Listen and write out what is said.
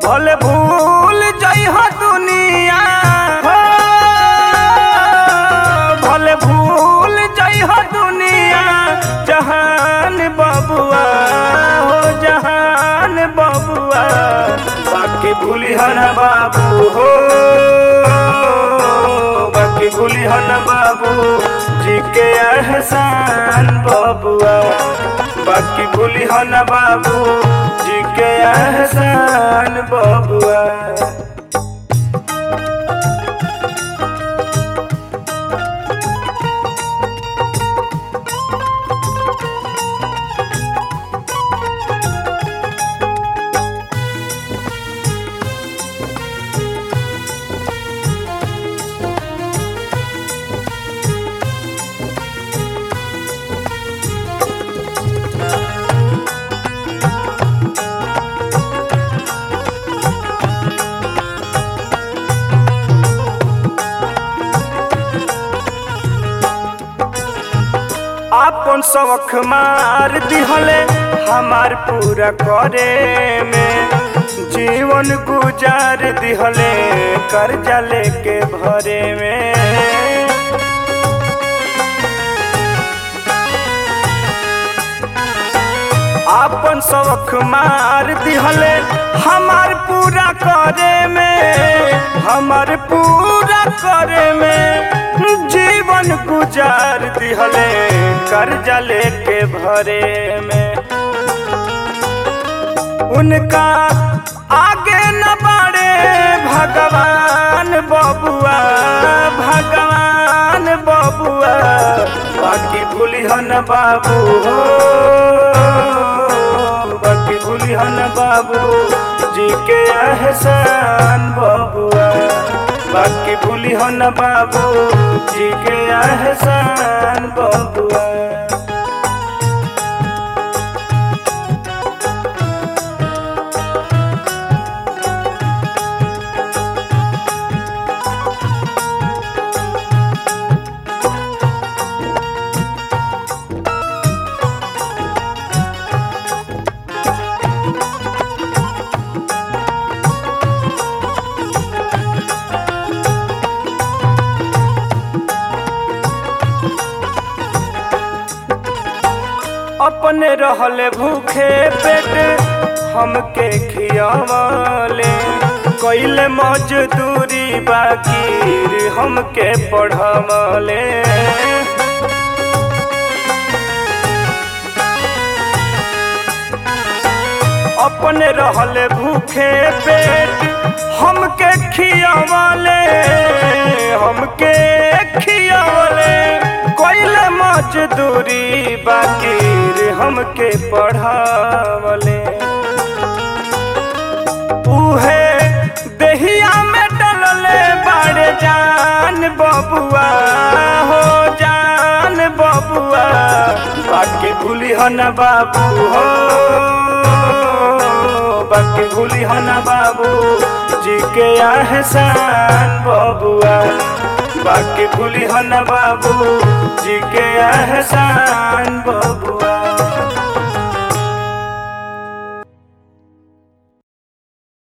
भले भूल जइह दुनिया हो भले भूल जइह दुनिया जहान बबुआ हो जहान बबुआ बाकी भूलिह न बाबू हो बाकी भूलिह न बाबू जी के एहसान बबुआ बाकी भूलिह न बाबू जी के एहसान बबुआ आपन शौख मार दिहले हमार पूरा करे में जीवन गुजार दिहले कर्जा लेके भरे में आपन शौख मार दिहले हमार पूरा करे में हमार पूरा करे में जीवन गुजार दिहले कर्जा लेके भरे में उनका आगे न बढ़े भगवान बबुआ भगवान बबुआ बाकी भूलिह न बाबू हो बाकी भूलिह न बाबू जी के एहसान बबुआ बाकी भूलिह न बाबू जी के एहसान बबुआ अपने रहले भूखे पेट हमके खियावले कैले मजदूरी बाकी हमके पढ़ावले अपने रहले भूखे पेट हमके खियावले हमके खियावले कोइले मजदूरी बाकी हमके पढ़ावले उहे देहिया में डलले बड़े जान बबुआ हो जान बबुआ बाकी भूली हो न बाबू हो बाकी भूली हो न बाबू जी के एहसान बबुआ बाकी भूली हो न बाबू जी के एहसान बबुआ